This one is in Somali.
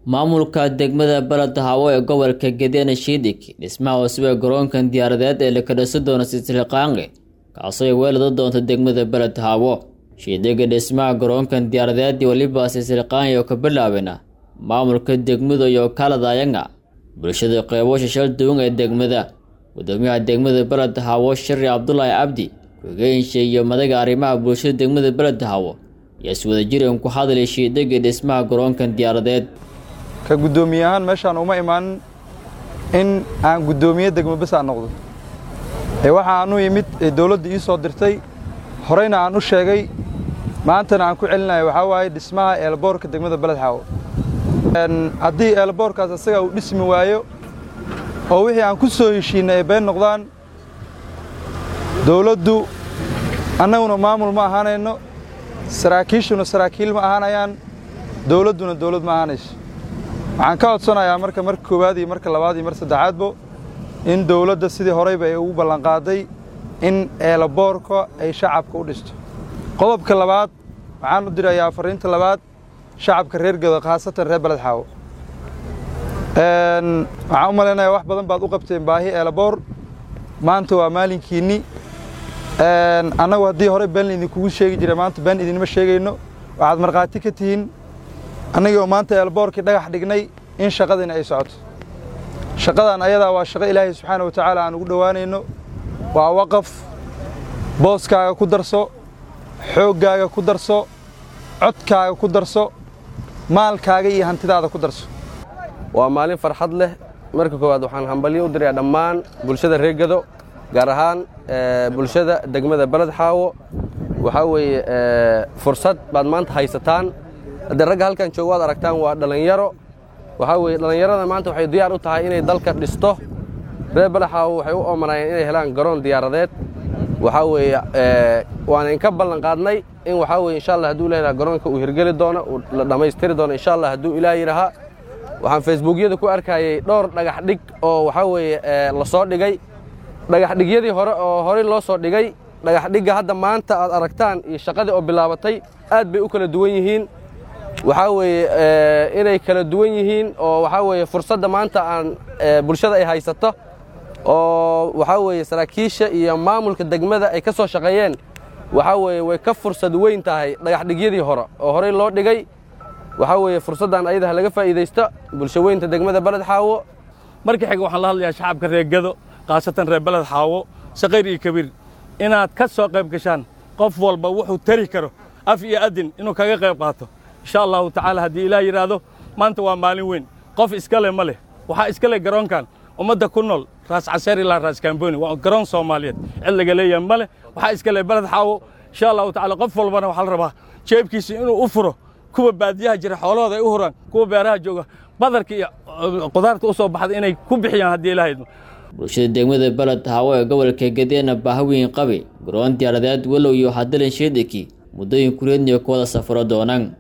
maamulka degmada beled hawo ee gobolka gedena shiidik dhismaha cusub ee garoonkan diyaaradeed ee la kadhasi doono sisilqaange kaasoo ay weelada doonto degmada beled hawo shiidiga dhismaha garoonkan diyaaradeed weliba sisilqaange oo ka bilaabena maamulka degmada iyo kaladayanga bulshada qeybo shashal duwan ee degmada gudoomiyaha degmada beled hawo shari cabdulaahi cabdi ku-higeenshi iyo madaga arrimaha bulshada degmada beled hawo ayaa is wada jiran ku hadlay shiidiga dhismaha garoonkan diyaaradeed ka guddoomiye ahaan meeshaan uma imaanin in aan guddoomiye degmo bes aan noqdo ee waxa aan u yimid ee dawladda ii soo dirtay horeyna aan u sheegay maantana aan ku celinayo waxaa waaye dhismaha eelboorka degmada beled xaawo haddii eelboorkaas asaga uu dhismi waayo oo wixii aan ku soo heshiinay ay been noqdaan dawladdu annaguna maamul ma ahaanayno saraakiishuna saraakiil ma ahaanayaan dawladduna dawlad ma ahaanayso waxaan ka codsanayaa marka marka koowaad iyo marka labaad iyo mar saddexaadbo in dawladda sidii horeyba ay ugu ballanqaaday in eelaboorka ay shacabka u dhisto qodobka labaad waxaan u dirayaa fariinta labaad shacabka reer gedo khaasatan reer beled xaawo waxaan u malaynayaa wax badan baad u qabteen baahi eelaboor maanta waa maalinkiinni annagu haddii hore been idinkugu sheegi jira maanta been idinma sheegayno waxaad markhaati ka tihiin annagii oo maanta eelboorkii dhagax dhignay in shaqadani ay socoto shaqadan ayadaa waa shaqo ilaahay subxaana wa tacaala aan ugu dhowaanayno waa waqaf booskaaga ku darso xooggaaga ku darso codkaaga ku darso maalkaaga iyo hantidaada ku darso waa maalin farxad leh marka koowaad waxaan hambalyo u dirayaa dhammaan bulshada reer gedo gaar ahaan bulshada degmada beled xaawo waxaa weeye fursad baad maanta haysataan haddee ragga halkan jooga waad aragtaan waa dhallinyaro waxaa weeye dhallinyarada maanta waxay diyaar u tahay inay dalka dhisto reer beled xaawo waxay u oomanayeen inay helaan garoon diyaaradeed waxaa weeye waana inka ballan qaadnay in waxaa weye insha allah hadduu ilaah garoonka uu hirgeli doono uu la dhammaystiri doono insha allah hadduu ilaah yidhahaa waxaan facebookyada ku arkayey dhowr dhagax dhig oo waxaa weeye la soo dhigay dhagax dhigyadii hore oo horey loo soo dhigay dhagax dhigga hadda maanta aad aragtaan iyo shaqadii oo bilaabatay aad bay u kala duwan yihiin waxaa weeye inay kala duwan yihiin oo waxaa weeye fursadda maanta aan bulshada ay haysato oo waxaa weeye saraakiisha iyo maamulka degmada ay ka soo shaqeeyeen waxaa weeye way ka fursad weyn tahay dhagax dhigyadii hore oo horey loo dhigay waxaa weeye fursaddan ayadaha laga faa'iidaysto bulsho weynta degmada beled xaawo marka xiga waxaan la hadlayaa shacabka reer gedo khaasatan reer beled xaawo saqayr iyo kabiir inaad ka soo qayb gashaan qof walba wuxuu tari karo af iyo adin inuu kaga qayb qaato insha allahu tacaala haddii ilaah yidhaahdo maanta waa maalin weyn qof iskale ma leh waxaa iska leh garoonkan ummadda ku nool raas caseer ilaa raas kamboni waa garoon soomaaliyeed cid laga leeyahay ma leh waxaa iska leh beled xaawo insha allahu tacala qof walbana waxaa la rabaa jeebkiisa inuu u furo kuwa baadiyaha jira xoolahooda ay u huraan kuwa beeraha jooga badarka iyo qudaarta u soo baxda inay ku bixiyaan haddii ilaah idmo bulshada degmada beled hawo ee gobolka gedeena baahaweyn qabi garoon diyaaradeed walow iyo hadalan shiidiki muddooyin kureedniyo ku wada safro doonaan